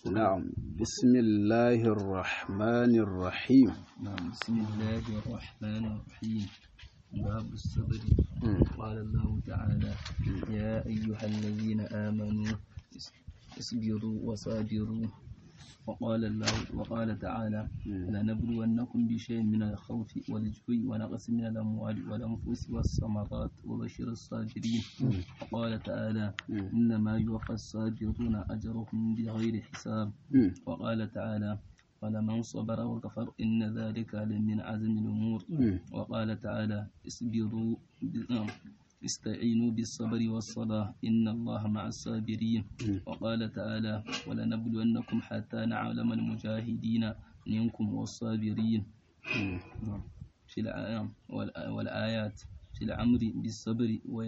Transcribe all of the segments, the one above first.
نعم بسم الله الرحمن الرحيم نعم بسم الله الرحمن الرحيم باب الصبر قال الله تعالى يا أيها الذين آمنوا اصبروا وصابروا وقال الله وقال تعالى لنبلونكم بشيء من الخوف والجوع ونقص من الأموال والأنفس والثمرات وبشر الصابرين وقال تعالى إنما يوفى الصابرون أجرهم بغير حساب وقال تعالى ولمن صبر وكفر إن ذلك لمن عزم الأمور وقال تعالى اصبروا استعينوا بالصبر والصلاة إن الله مع الصابرين وقال تعالى ولنبلونكم حتى نعلم المجاهدين منكم والصابرين في الآيام والآيات في الأمر بالصبر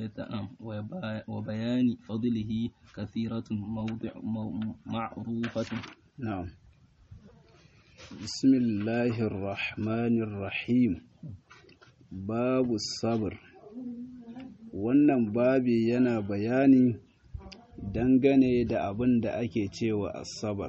وبيان فضله كثيرة موضع معروفة نعم بسم الله الرحمن الرحيم باب الصبر wannan babi yana bayani dangane da abin da ake cewa asabar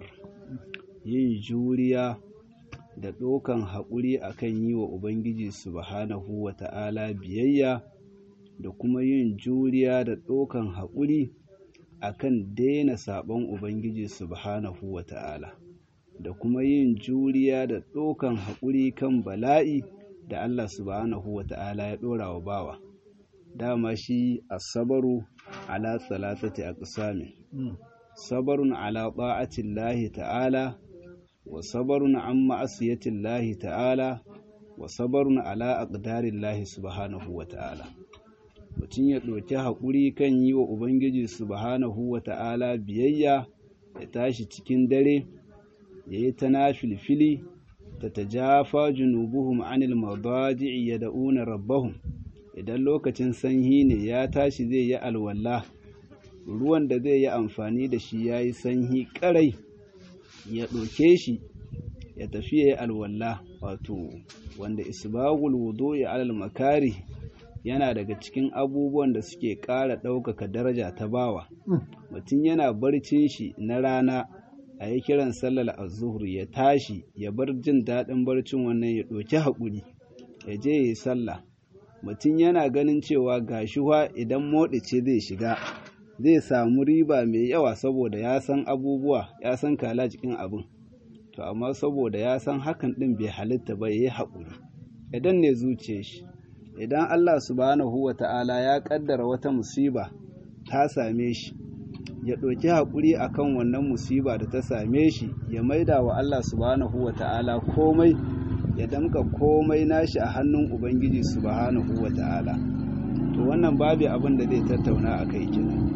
yin juriya da ɗaukan haƙuri akan yi wa ubangiji subhanahu wa ta'ala biyayya da kuma yin juriya da ɗaukan haƙuri akan daina saɓon ubangiji subhanahu wa ta'ala da kuma yin juriya da ɗaukan haƙuri kan bala'i da Allah subhanahu wa ta'ala ya ɗora wa bawa dama shi asabaru ala salasati aqsamin sabarun ala ta'atillahi ta'ala wa sabarun an ma'asiyatillahi ta'ala wa sabarun ala aqdarillahi subhanahu wa ta'ala mutum ya ɗauki haƙuri kan yi wa ubangiji subhanahu wa ta'ala biyayya ya tashi cikin dare ya yi ta nafilfili ta tajafa junubuhum anil madaji'i yad'una rabbahum idan lokacin sanyi ne ya tashi zai yi alwala ruwan da zai yi amfani da shi ya yi sanyi ƙarai ya ɗauke shi ya tafi ya yi alwala wato wanda isbagul wudu ya alal makari yana daga cikin abubuwan da suke ƙara ɗaukaka daraja ta bawa mutum yana barcin shi na rana a yi kiran sallar azuhur ya tashi ya bar jin daɗin barcin wannan ya ɗauki haƙuri ya je ya yi sallah mutum yana ganin cewa gashuwa idan moɗice zai shiga zai samu riba mai yawa saboda ya san abubuwa ya san kala cikin abin to amma saboda ya san hakan ɗin bai halitta ba ya yi haƙuri idan ne zuciya shi idan Allah subhanahu wa ta'ala ya ƙaddara wata musiba ta same shi ya ɗauki haƙuri akan wannan musiba da ta same shi ya maida wa Allah subhanahu wa ta'ala komai ya damka komai nashi a hannun Ubangiji subhanahu wa ta'ala. To wannan babu abin da zai tattauna a kai kenan.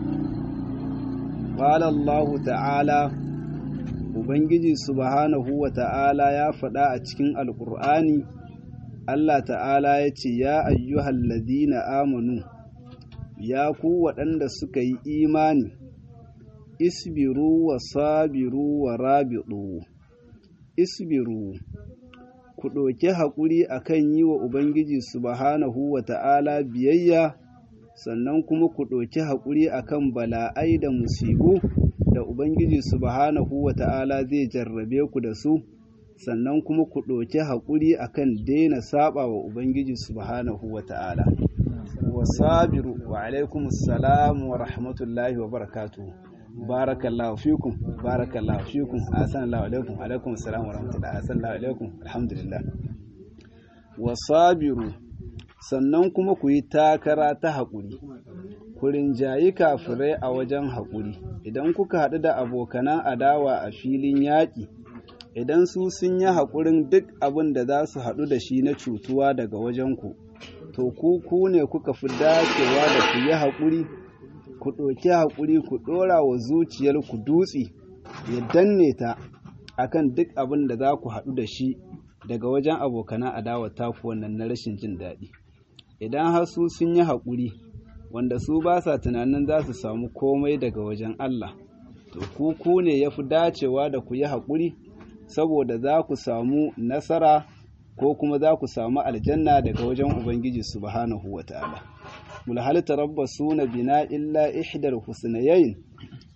Allahu ta'ala Ubangiji subhanahu wa ta'ala ya faɗa a cikin Alƙur'ani, Allah ta'ala ya ce, Ya ayyuhal ladina amanu, ya ku waɗanda suka yi imani, isbiru wa sabiru wa rabiɗu, isbiru. ku ɗauki haƙuri a kan yi wa Ubangiji subhanahu wa ta'ala biyayya, sannan kuma ku ɗauki haƙuri a kan bala'ai da musibu da Ubangiji subhanahu wa ta'ala zai jarrabe ku da su, sannan kuma ku ɗauki haƙuri a kan daina saɓa wa Ubangiji subhanahu wa ta'ala. Wa sabiru wa alaikumussalam wa rahmatullahi wa barakatuhu. barakallahu fikum barakallahu fikum assalamu alaikum alaikum assalam wa rahmatullahi assalamu alaikum alhamdulillah wasabiru sannan kuma ku yi takara ta haƙuri ku rinjayi kafirai a wajen haƙuri idan kuka haɗu da abokanan adawa a filin yaƙi idan su sun yi haƙurin duk abin da za su haɗu da shi na cutuwa daga wajenku to ku ku ne kuka fi dacewa da ku yi haƙuri ku ɗauki haƙuri ku ɗora wa zuciyarku dutse ya danne ta akan duk abin da za ku haɗu da shi daga wajen abokanan adawa taku wannan na rashin jin daɗi idan har su sun yi haƙuri wanda su ba sa tunanin za su samu komai daga wajen Allah to ku ku ne ya fi dacewa da ku yi haƙuri saboda za ku samu nasara ko kuma za ku samu aljanna daga wajen Ubangiji subhanahu wa ta'ala. mulhal tarabbasuna bina illa ihdal husnayayn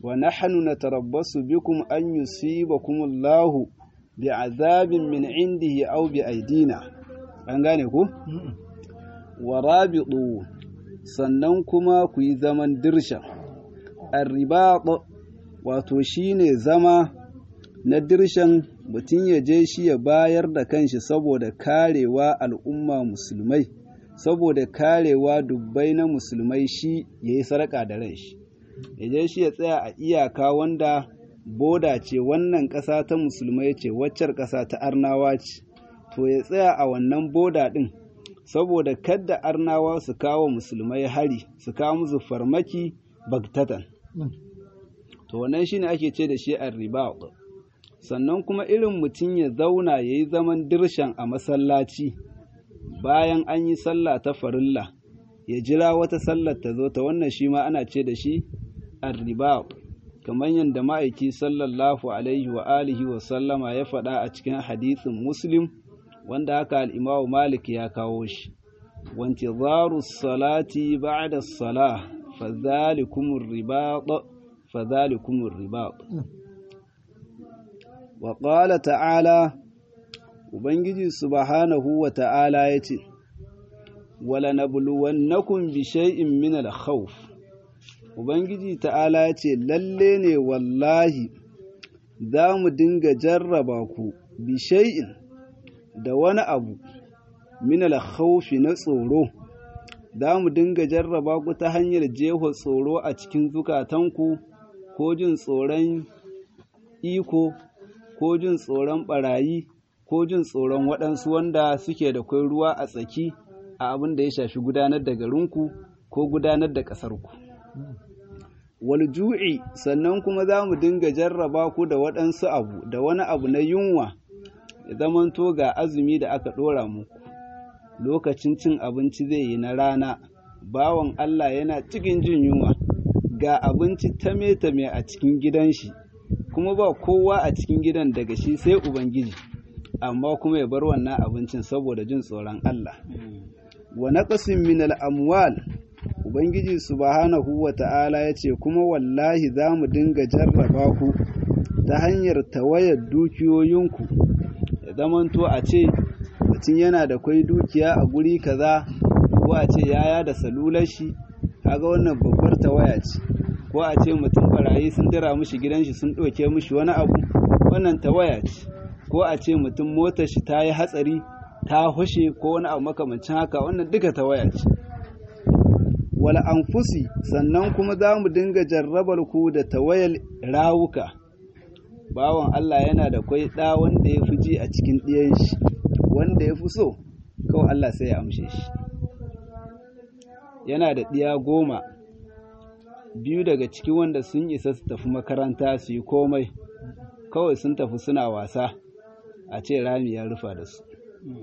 wa nahnu natarabbasu bikum an yusibakum Allahu bi'azabin min indihi aw bi aidina an gane ku wa rabitu sannan kuma ku yi zaman dirsha arribat wato shine zama na dirshan mutum ya je shi ya bayar da kanshi saboda karewa al'umma musulmai saboda karewa dubbai na musulmai shi ya yi sarƙa da ran shi ya je shi ya tsaya a iyaka wanda boda ce wannan ƙasa ta musulmai ce waccar ƙasa ta arnawa ce to ya tsaya a wannan boda ɗin saboda kadda arnawa su kawo musulmai hari su kawo musu farmaki bagtatan to wannan shine ake ce da shi arriba sannan kuma irin mutum ya zauna ya yi zaman dirshan a masallaci bayan an yi sallah ta farilla ya jira wata sallar ta zo ta wannan shi ma ana ce da shi arriba kamar yadda ma'aiki sallallahu alaihi wa alihi wa sallama ya faɗa a cikin hadisin muslim wanda haka al'imamu malik ya kawo shi wanti zaru salati ba'da salah fadhalikumur ribat fadhalikumur ribat wa qala ta'ala ubangiji subhanahu wa ta'ala yace wala nabluwannakum bi shay'in min al-khawf ubangiji ta'ala yace lalle ne wallahi za mu dinga jarraba ku bi shay'in da wani abu min al-khawfi na tsoro za mu dinga jarraba ku ta hanyar jeho tsoro a cikin zukatanku ko jin tsoron iko ko jin tsoron barayi ko jin tsoron waɗansu wanda suke da kwai ruwa a tsaki a abin da ya shafi gudanar da garinku ko gudanar da ƙasarku. Walju'i sannan kuma za mu dinga jarraba ku da waɗansu abu da wani abu na yunwa ya zamanto ga azumi da aka ɗora muku lokacin cin abinci zai yi na rana bawan Allah yana cikin jin yunwa ga abinci tame-tame a cikin gidan shi kuma ba kowa a cikin gidan daga shi sai Ubangiji amma kuma ya bar wannan abincin saboda jin tsoron Allah wa naqasin min al-amwal Ubangiji subhanahu wa ta'ala ya ce kuma wallahi za mu dinga jarraba ku ta hanyar tawayar dukiyoyinku ya zamanto a ce mutum yana da kwai dukiya a guri kaza ko a ce yaya da salular shi kaga wannan babbar tawaya ce ko a ce mutum barayi sun dira mishi gidan shi sun ɗauke mishi wani abu wannan tawaya ce ko a ce mutum motar shi ta yi hatsari ta hushe ko wani abu makamancin haka wannan duka tawaya ce wal anfusi sannan kuma za mu dinga jarrabar ku da tawayar rawuka bawan Allah yana da kwai ɗa wanda ya fi ji a cikin ɗiyan shi wanda ya fi so kawai Allah sai ya amshe shi yana da ɗiya goma biyu daga cikin wanda sun isa su tafi makaranta su yi komai kawai sun tafi suna wasa a ce rami ya rufa da su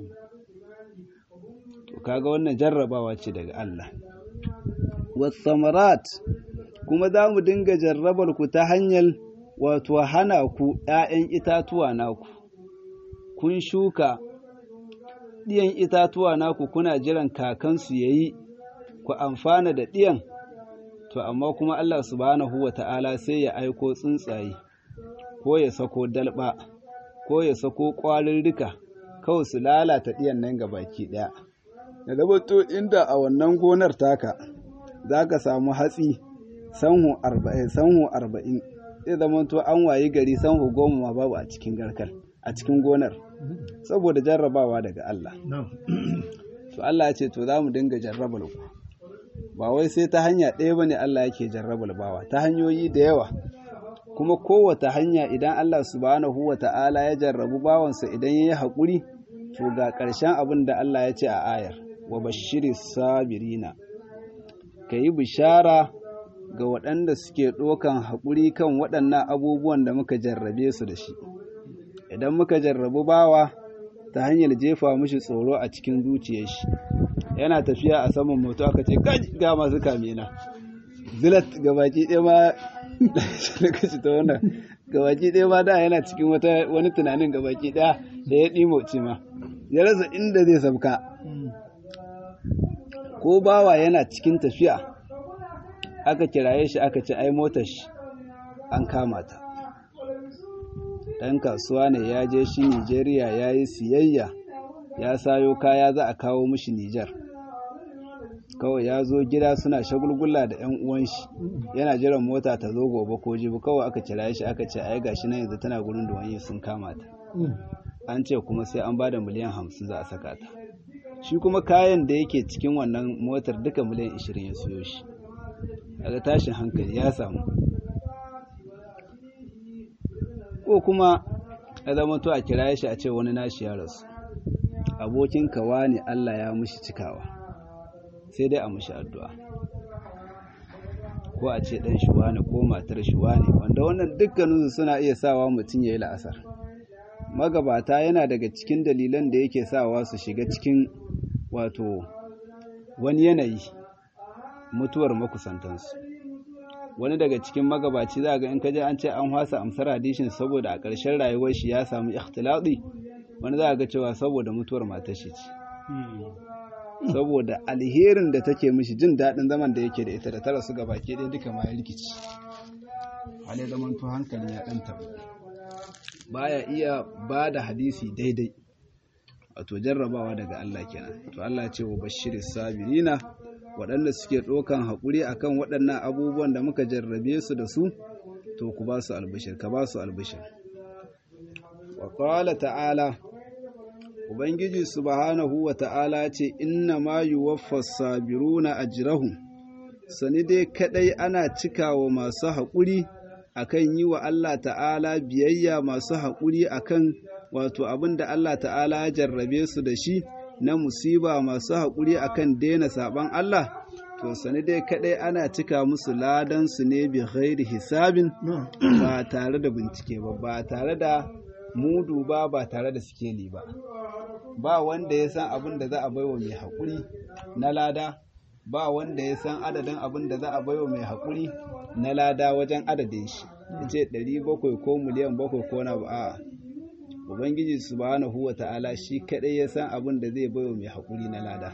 to kaga wannan jarrabawa ce daga Allah wasamarat kuma za mu dinga jarrabar ku ta hanyar wato hana ku ‘ya'yan itatuwa naku kun shuka ɗiyan itatuwa naku kuna jiran kakansu ya yi ku amfana da ɗiyan to amma kuma Allah subhanahu wa ta'ala sai ya aiko tsuntsaye ko ya sako dalba ko ya sako ƙwarurruka kawai su lalata ɗiyan nan ga baki ɗaya da zabato inda a wannan gonar taka za ka samu hatsi sanhu arba'in sanhu arba'in zai zama to an wayi gari sanhu goma ma babu a cikin garkar a cikin gonar saboda jarrabawa daga Allah to Allah ya ce to za mu dinga jarrabar ku ba wai sai ta hanya ɗaya bane Allah yake jarrabar bawa ta hanyoyi da yawa kuma kowace hanya idan Allah subhanahu wa ta'ala ya jarrabu bawansa idan ya yi haƙuri to ga ƙarshen abin da Allah ya ce a ayar wa bashiri sabirina ka yi bishara ga waɗanda suke ɗokan haƙuri kan waɗannan abubuwan da muka jarrabe su da shi idan muka jarrabu bawa ta hanyar jefa mishi tsoro a cikin zuciyar shi yana tafiya a saman moto aka ce ga masu kamena zilat gabaki ɗaya ma lokaci ta wannan gabaki ɗaya ma da yana cikin wani tunanin gabaki ɗaya da ya ɗimoci ma ya rasa inda zai sauka ko bawa yana cikin tafiya aka kiraye shi aka ce ai motar shi an kama ta ɗan kasuwa ne ya je shi Nijeriya ya yi siyayya ya sayo kaya za a kawo mishi Nijar kawai ya zo gida suna shagulgula da yan uwan shi yana jiran mota ta zo gobe ko jibi kawai aka kira shi aka ce ai gashi nan yanzu tana gurin da wani sun kama ta an ce kuma sai an bada miliyan hamsin za a saka ta shi kuma kayan da yake cikin wannan motar duka miliyan ishirin ya siyo shi daga tashin hankali ya samu ko kuma ya zama to a kira shi a ce wani nashi ya rasu abokin kawa ne Allah ya mushi cikawa sai dai a mushi addu'a ko a ce ɗan shuwa ne ko matar shuwa ne wanda wannan dukkaninsu suna iya sawa mutum ya yi la'asar magabata yana daga cikin dalilan da yake sawa su shiga cikin wato wani yanayi mutuwar makusantansu wani daga cikin magabaci za ga in kaje an ce an hwasa amsar hadishin saboda a ƙarshen rayuwar shi ya samu ikhtilati wani za ga cewa saboda mutuwar matar shi ce saboda alherin da take mishi jin daɗin zaman da yake da ita da tara su gaba ke ɗaya duka ma ya rikici hali zaman to hankali ya ɗan tabu baya iya ba da hadisi daidai wato jarrabawa daga Allah kenan to Allah ce wa bashiris sabirina waɗanda suke ɗaukan haƙuri akan waɗannan abubuwan da muka jarrabe su da su to ku ba su albishir ka ba su albishir wa qala ta'ala ubangiji subhanahu wa ta'ala ce inna ma yuwaffas sabiruna ajrahum sani dai kadai ana cikawa masu haƙuri akan yi wa Allah ta'ala biyayya masu haƙuri akan wato abin da Allah ta'ala ya jarrabe su da shi na musiba masu haƙuri akan daina saɓan Allah to sani dai kaɗai ana cika musu ladan su ne bi ghairi hisabin ba tare da bincike ba ba tare da mudu ba ba tare da sikeli ba ba wanda ya san abin da za a baiwa mai haƙuri na lada ba wanda ya san adadin abin da za a baiwa mai haƙuri na lada wajen adadin shi ya ce ɗari bakwai ko miliyan bakwai ko na ba ubangiji subhanahu wa ta'ala shi kaɗai ya san abin da zai baiwa mai haƙuri na lada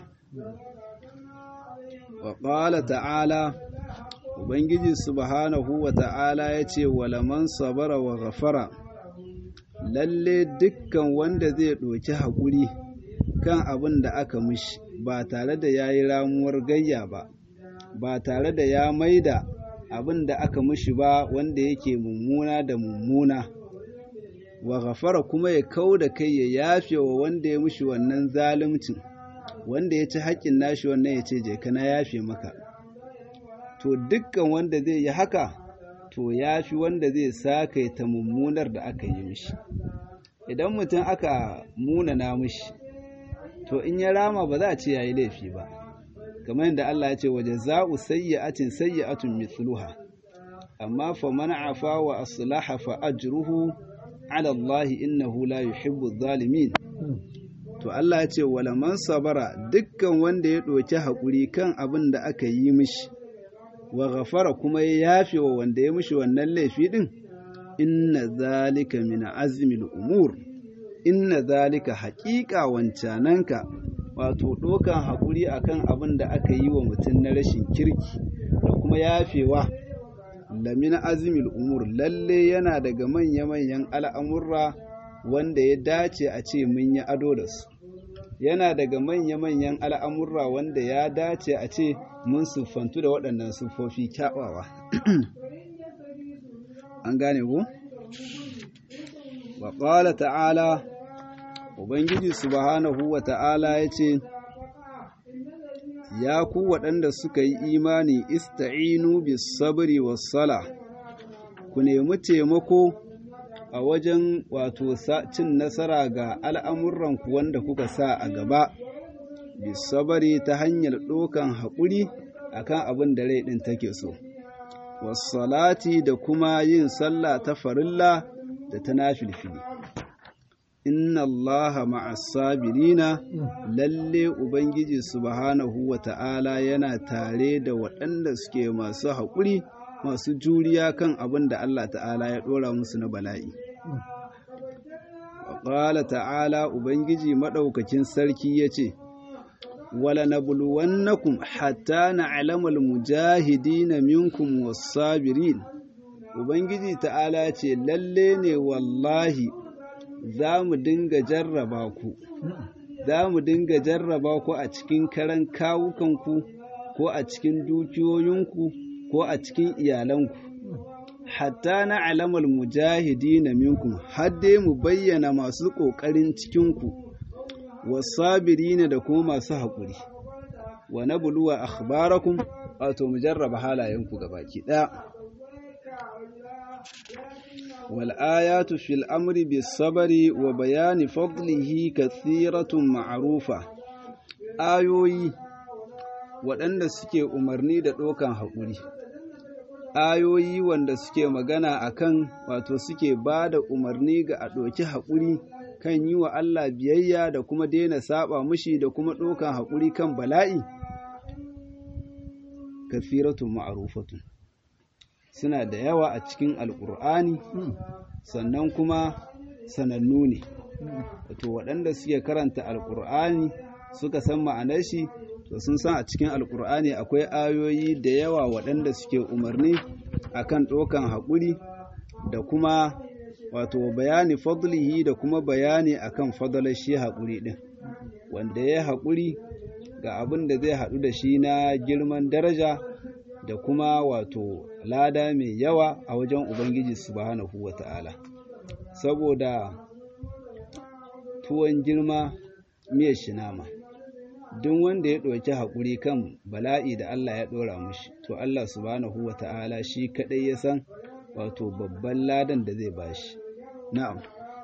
wa ƙala ta'ala ubangiji subhanahu wa ta'ala ya ce walaman sabara wa ghafara lalle dukkan wanda zai ɗoki haƙuri kan abin da aka mishi ba tare da ya yi ramuwar gayya ba ba tare da ya maida abin da aka mishi ba wanda yake mummuna da mummuna wa ghafara kuma ya kau da kai ya yafe wa wanda ya mishi wannan zaluncin wanda ya ci haƙƙin nashi wannan ya ce je kana yafe maka to dukkan wanda zai yi haka to ya fi wanda zai sakaita mummunar da aka yi mishi idan mutum aka munana mishi to in ya rama ba za a ce ya yi laifi ba kamar yadda Allah ya ce waje za'u sayyi'atin sayyi'atun mithluha amma fa man afa wa aslaha fa ajruhu ala Allah innahu la yuhibbu zalimin to Allah ya ce wala man sabara dukkan wanda ya ɗauki haƙuri kan abin da aka yi mishi wa ghafara kuma ya yafe wa wanda ya mishi wannan laifi din inna zalika min azmil umur inna zalika haƙiƙa wancananka wato ɗokan haƙuri akan abin da aka yi wa mutum na rashin kirki da kuma yafewa lamin azmil umur lalle yana daga manya-manyan al'amurra wanda ya dace a ce mun yi ado da su yana daga manya-manyan al'amurra wanda ya dace a ce mun siffantu da waɗannan siffofi kyawawa an gane ku? wa ƙwala ta'ala ubangiji subhanahu wa ta'ala ya ce ya ku waɗanda suka yi imani ista'inu bis sabri was sala ku nemi taimako a wajen wato cin nasara ga al'amuranku wanda kuka sa a gaba bisabari ta hanyar ɗokan haƙuri akan abin da rai ɗin take so wasalati da kuma yin sallah ta farilla da ta nafilfili inna allaha ma'as sabirina lalle ubangiji subhanahu wa ta'ala yana tare da waɗanda suke masu haƙuri masu juriya kan abin da Allah ta'ala ya ɗora musu na bala'i ƙala ta'ala ubangiji maɗaukakin sarki ya ce wala nabluwannakum hatta na'lamal mujahidina minkum was-sabirin ubangiji ta'ala ce lalle ne wallahi za mu dinga jarraba ku za mu dinga jarraba ku a cikin karan kawukanku ko a cikin dukiyoyinku ko a cikin iyalanku hatta na alamar mujahidi na minkum har dai mu bayyana masu ƙoƙarin cikinku wasabiri ne da kuma masu haƙuri wa na buluwa akhbarakum wato mu jarraba halayenku gabaki ɗaya والآيات في الأمر بالصبر وبيان فضله كثيرة معروفة آيوي waɗanda suke umarni da ɗaukan haƙuri ayoyi wanda suke magana akan wato suke ba da umarni ga a ɗauki haƙuri kan yi wa Allah biyayya da kuma daina saba mushi da kuma ɗaukan haƙuri kan bala'i kafiratun ma'arufatun suna da yawa a cikin alƙur'ani sannan kuma sanannu ne wato waɗanda suke karanta alƙur'ani suka san ma'anar shi to sun san a cikin alƙur'ani akwai ayoyi da yawa waɗanda suke umarni akan ɗaukan haƙuri da kuma wato bayani fadlihi da kuma bayani akan fadalar shi haƙuri ɗin wanda ya haƙuri ga abin da zai haɗu da shi na girman daraja da kuma wato lada mai yawa a wajen Ubangiji subhanahu wa ta'ala. Saboda tuwon girma miyar shinama, duk wanda ya ɗauki haƙuri kan bala'i da Allah ya ɗora mushi, to Allah subhanahu wa ta'ala shi kaɗai ya san wato babban ladan da zai bashi. Na'am.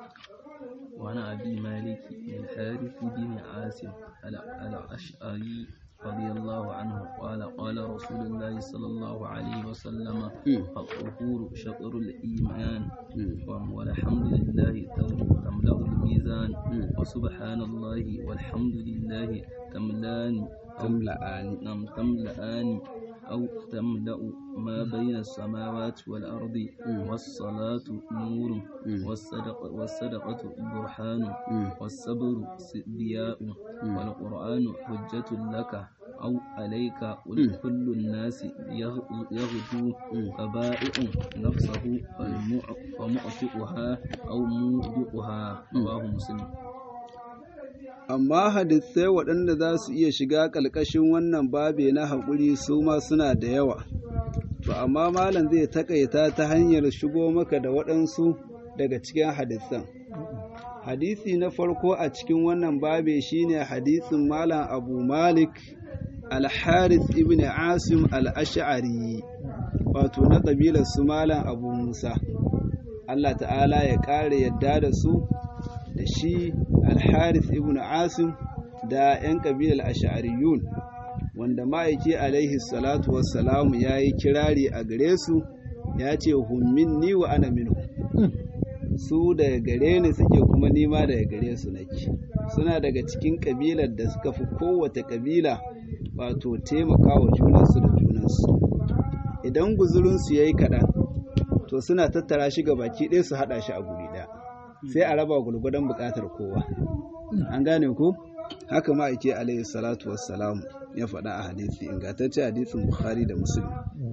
وعن أبي مالك الحارث بن عاصم الأشعري رضي الله عنه قال قال رسول الله صلى الله عليه وسلم الطهور شطر الإيمان والحمد لله تملأ الميزان وسبحان الله والحمد لله تملان تملأان نعم تملأان أو تملأ ما بين السماوات والأرض والصلاة نور والصدقة, والصدقة برهان والصبر ضياء والقرآن حجة لك أو عليك ولكل الناس يغدو فبائع نفسه فمعتقها أو موبقها رواه مسلم amma hadisai waɗanda za su iya shiga ƙalƙashin wannan babe na haƙuri su ma suna da yawa to amma malam zai taƙaita ta hanyar shigo maka da waɗansu daga cikin hadisan hadisi na farko a cikin wannan babe shine hadisin malam abu malik al-haris ibn asim al-ash'ari wato na ƙabilar su malam abu musa allah ta'ala ya ƙara yadda da su da shi al-haris ibn asim da 'yan ƙabilar ash'ariyun wanda ma'aiki alaihi salatu wassalamu ya yi kirari a gare su ya ce hummin ni wa ana minhu su daga gare ni suke kuma nima daga gare su nake suna daga cikin ƙabilar da suka fi kowace ƙabila wato taimaka wa junansu da junansu idan guzurinsu ya yi kaɗan to suna tattara shi ga baki ɗaya su haɗa shi a guri ɗaya sai a raba gulgudan buƙatar kowa an gane ku haka ma'aiki alaihi salatu wassalam ya faɗa a hadisi ingantacce hadisin bukhari da muslim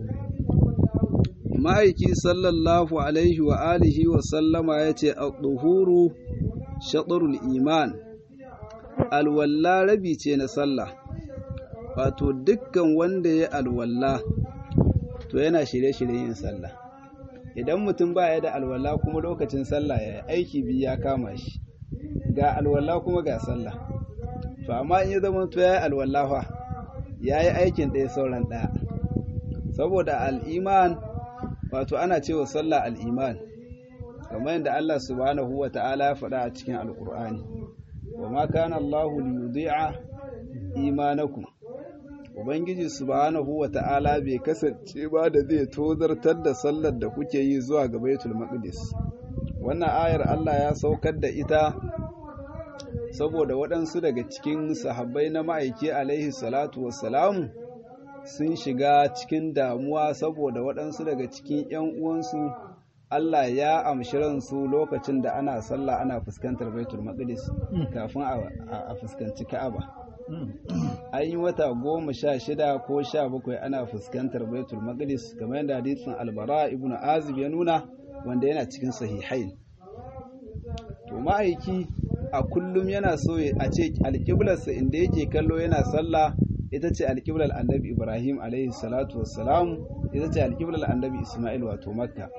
ma'aiki sallallahu alaihi wa alihi wa sallama ya ce a ɗuhuru shaɗarul iman alwalla rabi ce na sallah wato dukkan wanda ya alwalla to yana shirye-shiryen yin sallah idan mutum ba ya da alwalla kuma lokacin sallah ya aiki biyu ya kama shi ga alwalla kuma ga sallah to amma in ya zama to ya yi alwalla fa ya yi aikin ɗaya sauran ɗaya saboda al'iman wato ana cewa sallah al'iman kamar yadda Allah subhanahu wa ta'ala ya faɗa a cikin alƙur'ani wa ma kana Allahu li yudhi'a imanakum ubangiji subhanahu wa ta'ala bai kasance ba da zai tozartar da sallar da kuke yi zuwa ga baitul maqdis wannan ayar Allah ya saukar da ita saboda waɗansu daga cikin sahabbai na ma'aiki alaihi salatu wassalamu sun shiga cikin damuwa saboda waɗansu daga cikin 'yan uwansu Allah ya amshi ransu lokacin da ana sallah ana fuskantar baitul maqdis kafin a fuskanci ka'aba an yi wata goma sha shida ko sha bakwai ana fuskantar baitul maqdis kamar yadda hadisin albara ibnu azib ya nuna wanda yana cikin sahihain to ma'aiki a kullum yana so a ce alƙiblarsa inda yake kallo yana sallah ita ce alƙiblar annabi ibrahim alaihi salatu wassalam ita ce alƙiblar annabi isma'il wato makka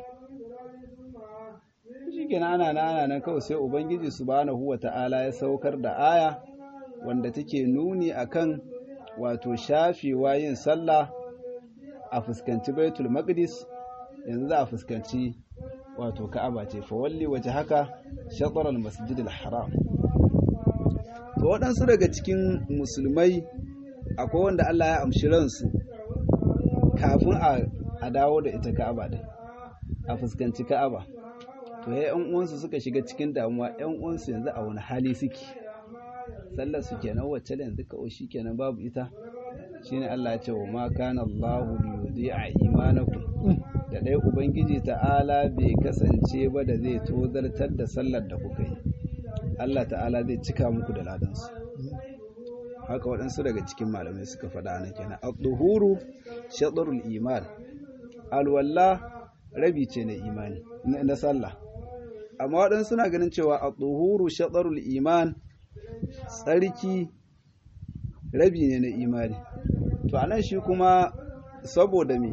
shi kenan ana ana nan kawai sai ubangiji subhanahu wa ta'ala ya saukar da aya wanda take nuni akan wato shafewa yin sallah a fuskanci baitul maqdis yanzu za a fuskanci wato ka'aba ce fa walli waje haka shatar al-masjid al-haram to waɗansu daga cikin musulmai akwai wanda Allah ya amshi ransu kafin a dawo da ita ka'aba din a fuskanci ka'aba to ya yan uwansu suka shiga cikin damuwa yan uwansu yanzu a wani hali suke sallar su kenan wacce da yanzu kawai shi kenan babu ita shine Allah ya ce wa ma kana Allahu liyudhi'a imanakum da dai ubangiji ta'ala bai kasance ba da zai tozartar da sallar da kuka yi Allah ta'ala zai cika muku da ladansu haka waɗansu daga cikin malamai suka faɗa na kenan al-duhuru shatrul iman alwalla rabi ce na imani na sallah amma waɗansu suna ganin cewa al-duhuru shatrul iman tsarki rabi ne na imani to anan shi kuma saboda me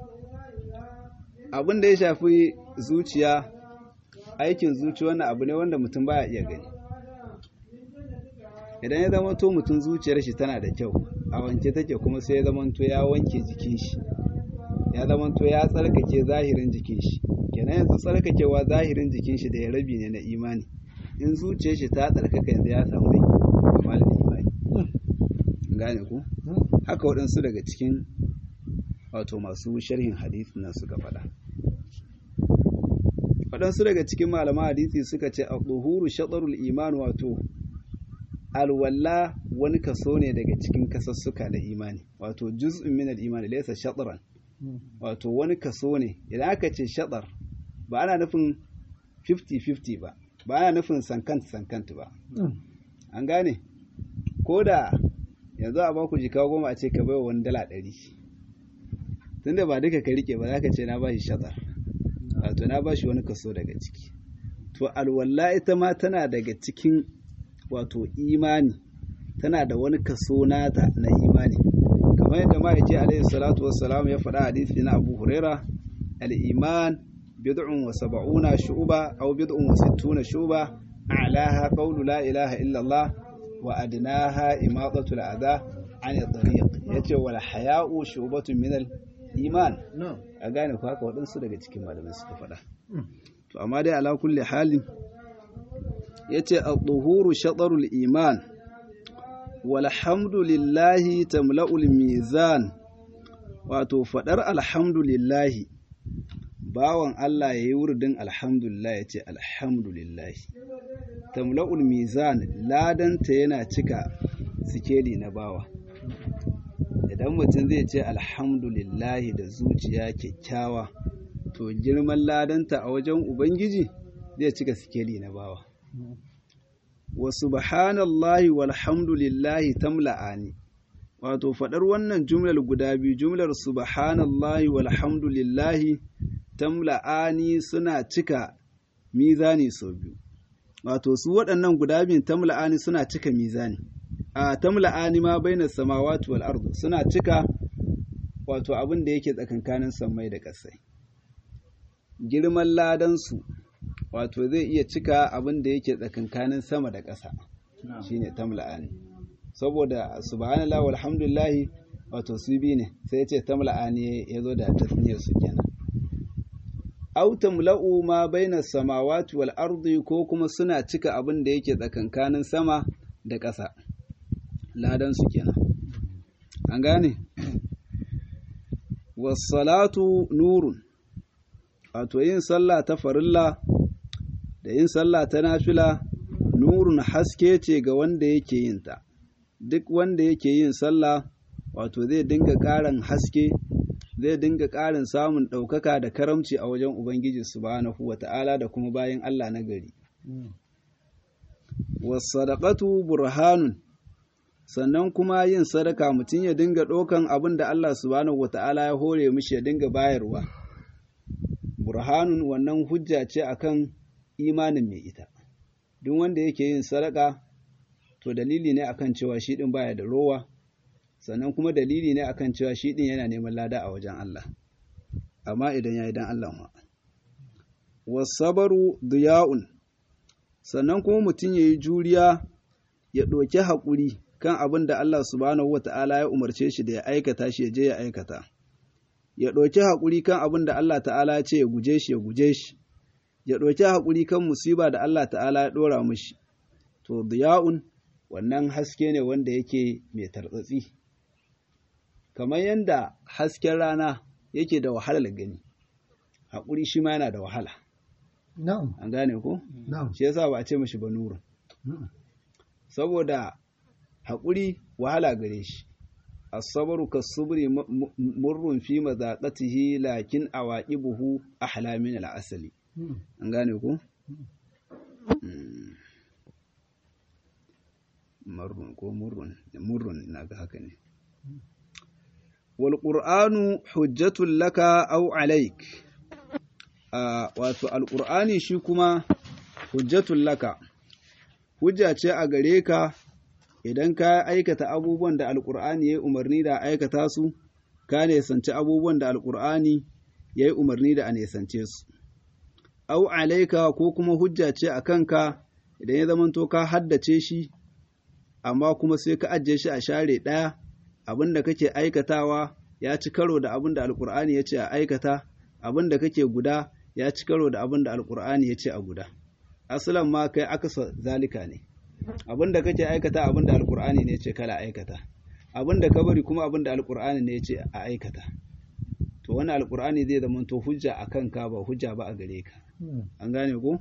abin da ya shafi zuciya aikin zuci wannan abu ne wanda mutum baya iya gani idan ya zama to mutum zuciyar shi tana da kyau a wanke take kuma sai ya zama to ya wanke jikin shi ya zama to ya tsarkake zahirin jikin shi kenan yanzu tsarkakewa zahirin jikin shi da ya rabi ne na imani in zuciyar shi ta tsarkaka yanzu ya samu kamal imani gane ku haka waɗansu daga cikin wato masu sharhin hadisi nan suka faɗa waɗansu daga cikin malaman hadisi suka ce al-duhuru shatarul iman wato alwalla wani kaso ne daga cikin kasassuka na imani wato juz'un min al-iman laysa shatran wato wani kaso ne idan aka ce shatar ba ana nufin 50-50 ba ba ana nufin sankant sankant ba an gane ko da yanzu a baku jika goma a ce ka baiwa wani dala ɗari tunda ba duka ka rike ba za ka ce na ba shi shatar wato na ba shi wani kaso daga ciki to alwalla ita ma tana daga cikin wato imani tana da wani kaso nata na imani kamar yadda ma'aiki alaihi salatu wassalam ya faɗa hadisi na abu huraira al-iman bid'un wa sab'una shu'ba aw bid'un wa sittuna shu'ba a'laha qawlu la ilaha illa Allah wa adnaha imatatu al-adha 'an at-tariq yace wal haya'u shu'batun min al-iman a gane ku haka waɗansu daga cikin malamai suka faɗa to amma dai ala kulli halin yace at-tuhuru shatarul iman walhamdulillahi tamla'ul mizan wato fadar alhamdulillahi bawan Allah yayi wurdin alhamdulillah yace alhamdulillahi tamla'ul mizan ladanta yana cika sikeli na bawa idan mutum zai ce alhamdulillahi da zuciya kyakkyawa to girman ladanta a wajen ubangiji zai cika sikeli na bawa wa subhanallahi walhamdulillahi tamla'ani wato faɗar wannan jumlar guda biyu jumlar subhanallahi walhamdulillahi tamla'ani suna cika mizani sau biyu wato su waɗannan guda biyun tamla'ani suna cika mizani a tamla'ani ma baina samawati wal ardu suna cika wato abin da yake tsakankanin sammai da ƙasai girman ladansu wato zai iya cika abin da yake tsakankanin sama da ƙasa shine tamla'ani saboda subhanallah walhamdulillah wato su bi ne sai ce tamla'ani ya zo da tasniyar su kenan aw tamla'u ma baina samawati wal ardi ko kuma suna cika abin da yake tsakankanin sama da ƙasa ladan su kenan an gane was salatu nurun wato yin sallah ta farilla da yin sallah ta nafila nurun haske ce ga wanda yake yin ta duk wanda yake yin sallah wato zai dinga ƙarin haske zai dinga ƙarin samun ɗaukaka da karamci a wajen ubangiji subhanahu wa ta'ala da kuma bayan Allah na gari wasadaqatu burhanun sannan kuma yin sadaka mutum ya dinga ɗaukan abin da Allah subhanahu wata'ala ya hore mishi ya dinga bayarwa burhanun wannan hujja ce akan imanin mai ita duk wanda yake yin sadaka to dalili ne akan cewa shi din baya da rowa sannan kuma dalili ne akan cewa shi din yana neman lada a wajen Allah amma idan ya yi dan Allah ma wasabaru diya'un sannan kuma mutum ya yi juriya ya ɗauki haƙuri kan abin da Allah subhanahu wa ta'ala ya umarce shi da ya aikata shi ya je ya aikata ya ɗauki haƙuri kan abin da Allah ta'ala ya ce ya guje shi ya guje shi ya ɗauki haƙuri kan musiba da Allah ta'ala ya ɗora mishi to diya'un wannan haske ne wanda yake mai tartsatsi kamar yadda hasken rana yake da wahalar gani haƙuri shi ma yana da wahala Na'am. an gane ko Na'am. shi yasa ba a ce mashi ba nurun saboda haƙuri wahala gare shi asabaru kasubri murrun fi mazaqatihi lakin awaqibuhu ahla min al-asali an gane ko marrun ko murrun murrun ina ga haka ne wal qur'anu hujjatul laka aw alayk wato alqur'ani shi kuma hujjatul laka hujja ce a gare ka idan ka aikata abubuwan da alkur'ani ya yi umarni da aikata su ka nesanci abubuwan da alkur'ani ya yi umarni da a nesance su au alaika ko kuma hujja ce a kanka idan ya zamanto ka haddace shi amma kuma sai ka ajiye shi a share ɗaya abin da kake aikatawa ya ci karo da abin da alkur'ani ya ce a aikata abin da kake guda ya ci karo da abin da alkur'ani ya ce a guda asalan ma kai akasa zalika ne abin da kake aikata abin da alkur'ani ne ce kala aikata abin da ka bari kuma abin da alkur'ani ne ce a aikata to wani alkur'ani zai zama to hujja a kanka ba hujja ba a gare ka an gane ko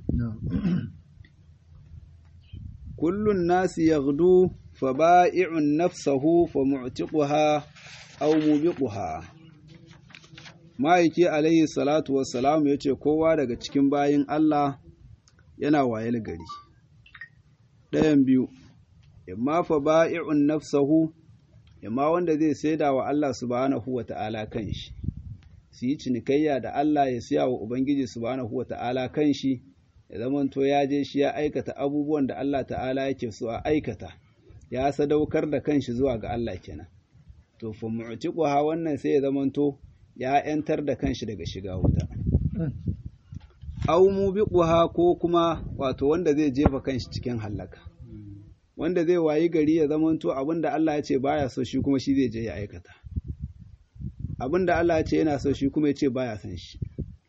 kullun nasi yaghdu fa ba'i'un nafsahu fa mu'tiquha aw mubiquha ma'aiki alayhi salatu wassalam yace kowa daga cikin bayin Allah yana wayel gari ɗayan biyu imma fa ba'i'un nafsahu imma wanda zai saida wa Allah subhanahu wa ta'ala kanshi su yi cinikayya da Allah ya siya wa Ubangiji subhanahu wa ta'ala kanshi ya zamanto ya je shi ya aikata abubuwan da Allah ta'ala yake so a aikata ya sadaukar da kanshi zuwa ga Allah kenan to fa mu'tiquha wannan sai ya zamanto ya yantar da kanshi daga shiga wuta aw mubiquha ko kuma wato wanda zai jefa kanshi cikin hallaka wanda zai wayi gari ya zamanto abinda Allah ya ce baya so shi kuma shi zai je ya aikata abinda Allah ya ce yana so shi kuma ya ce baya son shi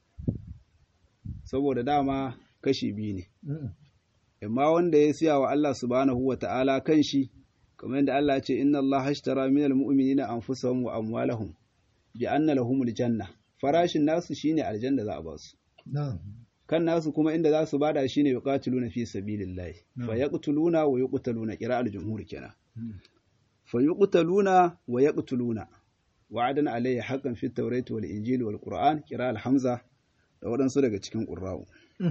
saboda dama kashi biyu ne amma wanda ya siya wa Allah subhanahu wa ta'ala kan shi kamar yadda Allah ya ce inna Allah hashtara minal mu'minina anfusahum wa amwalahum bi anna lahumul janna farashin nasu shine aljanna za a ba su kan nasu kuma inda za su bada shine yuqatiluna fi sabilillah fa yaqtuluna wa yuqtaluna qira'al jumhur kenan fa yuqtaluna wa yaqtuluna wa'adan alayhi haqqan fi tawrati wal injili wal qur'an qira'al hamza da waɗansu daga cikin qurra'u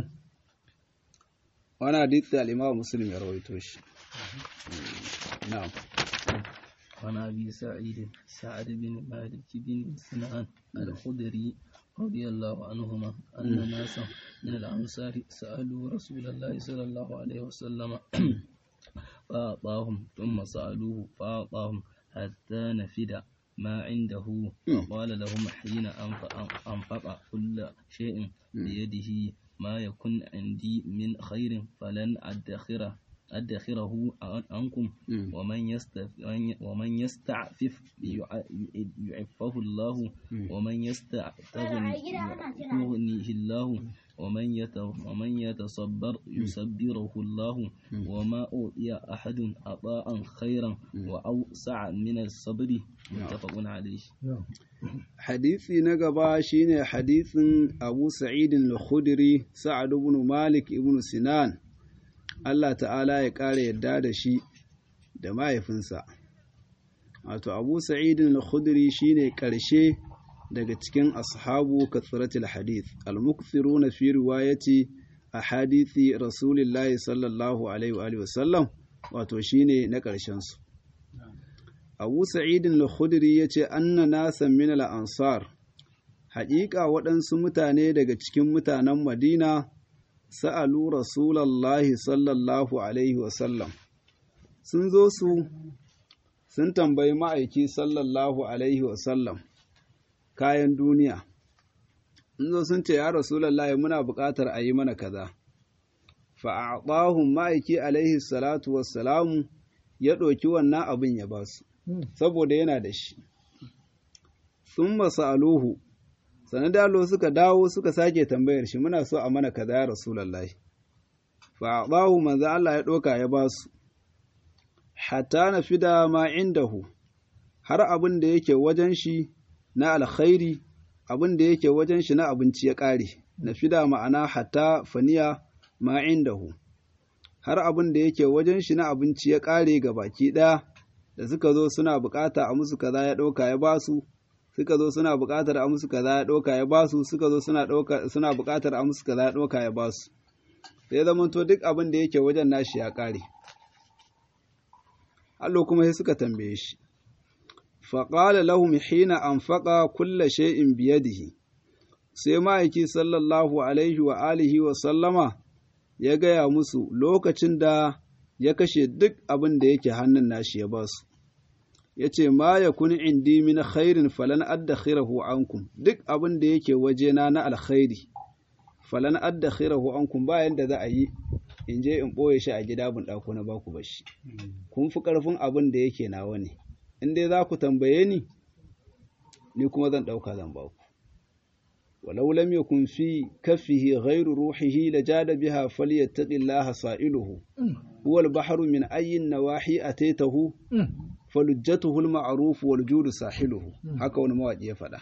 wani hadith da al-imam muslim ya rawaito shi na'am عن أبي سعيد سعد بن مالك بن سنان الخدري رضي الله عنهما أن ناسا من الأنصار سألوا رسول الله صلى الله عليه وسلم فأعطاهم ثم سألوه فأعطاهم حتى نفد ما عنده وقال لهم حين أنفق كل شيء بيده ما يكن عندي من خير فلن أدخره أدخره عنكم ومن ومن يستعفف يعفه الله ومن يستغنيه الله ومن ومن يتصبر يصبره الله وما أوتي أحد عطاء خيرا وأوسع من الصبر متفق عليه hadisi na gaba shine hadisin Abu Sa'id al-Khudri Sa'ad ibn Malik ibn Sinan Allah ta'ala ya ƙara yadda da shi da mahaifinsa. Wato, Abu Sa'idin al-Khudri shi ne ƙarshe daga cikin ashabu katsiratul hadith, al-mukthiru na fi riwayati a hadithi Rasulillahi sallallahu Alaihi wasallam, wato shi ne na ƙarshensu. abu sa'idin al-khudri ya ce anna nasan min al-ansar haƙiƙa waɗansu mutane daga cikin mutanen madina sa'alu rasulallahi sallallahu alaihi wasallam sun zo su sun tambayi ma'aiki sallallahu alaihi wasallam kayan duniya sun zo sun ce ya rasulallahi muna buƙatar a yi mana kaza fa'aɗahun ma'aiki alaihi salatu wassalamu ya ɗauki wannan abin ya ba su saboda yana da shi sun masu aluhu sanadalo suka dawo suka sake tambayar shi muna so a mana kaza ya rasulallahi fa'aɗahu manzo Allah ya ɗauka ya ba su hatta na fida ma indahu har abin da yake wajen shi na alkhairi abin da yake wajen shi na abinci ya ƙare na fida ma'ana hatta faniya ma indahu har abin da yake wajen shi na abinci ya ƙare ga baki ɗaya da suka zo suna buƙata a musu kaza ya ɗauka ya ba su suka zo suna buƙatar a musu kaza ya ɗauka ya ba su suka zo suna ɗauka suna buƙatar a musu kaza ya ɗauka ya ba su sai zama to duk abin da yake wajen nashi ya ƙare Allah kuma sai suka tambaye shi faƙala lahum hina anfaqa kulla shay'in biyadihi sai ma'aiki sallallahu alaihi wa alihi wa sallama ya gaya musu lokacin da ya kashe duk abin da yake hannun nashi ya ba su ya ce ma ya kuni indi min khairin falan addakhirahu ankum duk abin da yake wajena na alkhairi falan addakhirahu ankum ba yanda za a yi in je in ɓoye shi a gida bin ɗako na baku bashi kun fi ƙarfin abin da yake nawa ne in dai za ku tambaye ni ni kuma zan ɗauka zan baku ولو لم يكن في كفه غير روحه لجاد بها فليتق الله سائله هو البحر من أي النواحي أتيته فلجته المعروف والجود ساحله haka wani mawaƙi ya faɗa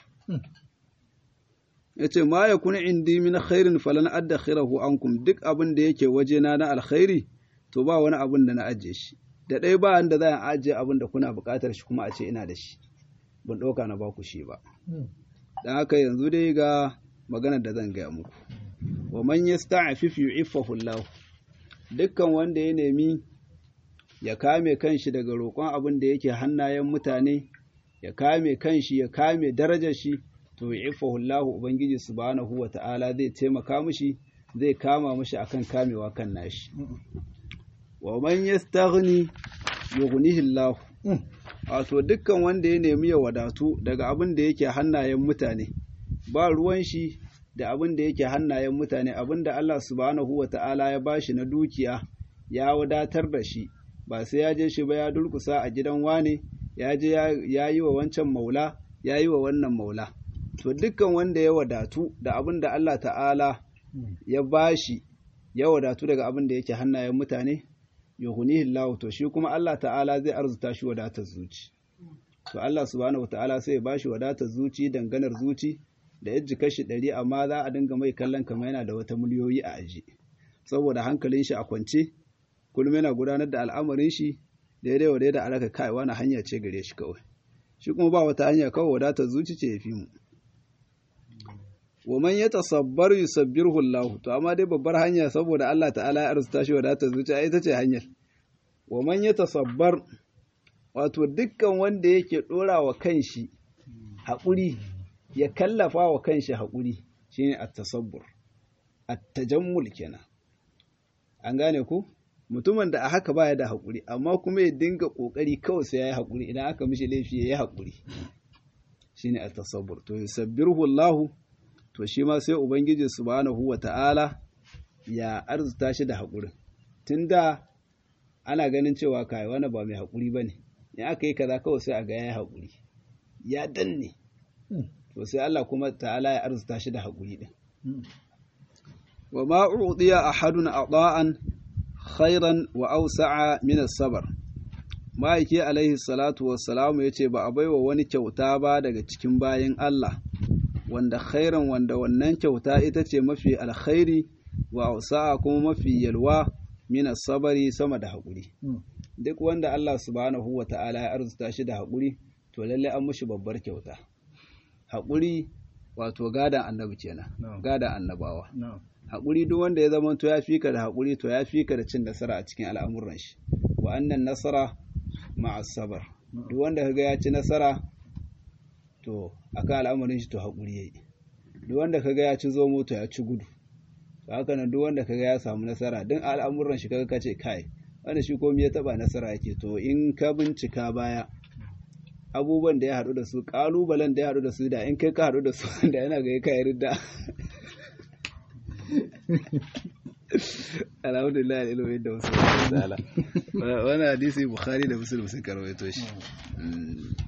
yace ma ya kuna indi min khairin falan addakhirahu ankum duk abin da yake wajena na alkhairi to ba wani abin da na ajiye shi da ɗaya ba da za a ajiye abin da kuna buƙatar shi kuma a ce ina da shi ban ɗauka na baku shi ba don haka yanzu dai ga maganar da zan gaya muku wa man yasta'fif yu'iffahu Allah dukkan wanda ya nemi ya kame kanshi daga roƙon abin da yake hannayen mutane ya kame kanshi ya kame darajar shi to yu'iffahu Allah ubangiji subhanahu wata'ala zai taimaka mishi zai kama mishi akan kamewa kan nashi wa man yastaghni yughnihi Allah wato dukkan wanda ya nemi ya wadatu daga abin da yake hannayen mutane ba ruwan shi da abin da yake hannayen mutane abin da Allah subhanahu wa ta'ala ya bashi na dukiya ya wadatar da shi ba sai ya je shi ba ya durkusa a gidan wane ya je ya yi wa wancan maula ya yi wa wannan maula to dukkan wanda ya wadatu da abin da Allah ta'ala ya bashi ya wadatu daga abin da yake hannayen mutane yuhunihi Allah to shi kuma Allah ta'ala zai arzuta shi wadatar zuci to Allah subhanahu ta'ala sai ya bashi wadatar zuci danganar zuci da yajji kashi ɗari amma za a dinga mai kallon kamar yana da wata miliyoyi a aji saboda hankalin shi a kwance kullum yana gudanar da al'amarin shi daidai wa daidai alaka kai wani hanya ce gare shi kawai shi kuma ba wata hanya kawai wadatar zuci ce ya fi mu wa man ya tasabbar yusabbirhu Allah to amma dai babbar hanya saboda Allah ta'ala ya arzuta shi wadatar zuciya ita ce hanyar wa man ya tasabbar wato dukkan wanda yake dora wa kanshi haƙuri ya kallafa wa kanshi haƙuri shine at-tasabbur at-tajammul kenan an gane ku mutumin da a haka baya da haƙuri amma kuma ya dinga ƙoƙari kawai sai ya yi haƙuri idan aka mishi laifi ya yi haƙuri shine at-tasabbur to yusabbirhu Allah to shi ma sai Ubangiji subhanahu wa ta'ala ya arzuta shi da haƙurin. Tun da ana ganin cewa kai wani ba mai haƙuri ba ne, in aka yi kaza kawai sai a ga ya yi haƙuri, ya danne, to sai Allah kuma ta'ala ya arzuta shi da haƙuri ɗin. Wa ma'u'udiya a hadun a ɗa'an khairan wa ausa'a min sabar. Ma'aiki alaihi salatu wassalamu ya ce ba a baiwa wani kyauta ba daga cikin bayan Allah. wanda khairan wanda wannan kyauta ita ce mafi alkhairi wa ausa'a kuma mafi yalwa mina sabari sama da haƙuri duk wanda Allah subhanahu wa ta'ala ya arzuta shi da haƙuri to lalle an mushi babbar kyauta haƙuri wato gadan annabi kenan gadan annabawa haƙuri duk wanda ya zama to ya fika da haƙuri to ya fika da cin nasara a cikin al'amuran shi wa annan nasara ma'a sabar duk wanda kaga ya ci nasara to akan al'amarin shi to haƙuri yayi duk wanda kaga ya ci zomo to ya ci gudu to haka nan duk wanda kaga ya samu nasara din al'amuran shi kaga kace kai wanda shi komai ya taba nasara yake to in ka bincika baya abubuwan da ya haɗu da su ƙalubalen da ya haɗu da su da in kai ka haɗu da su da yana ga ka yarda alhamdulillah ilimin da wasu wani hadisi bukhari da muslim sun karwaito shi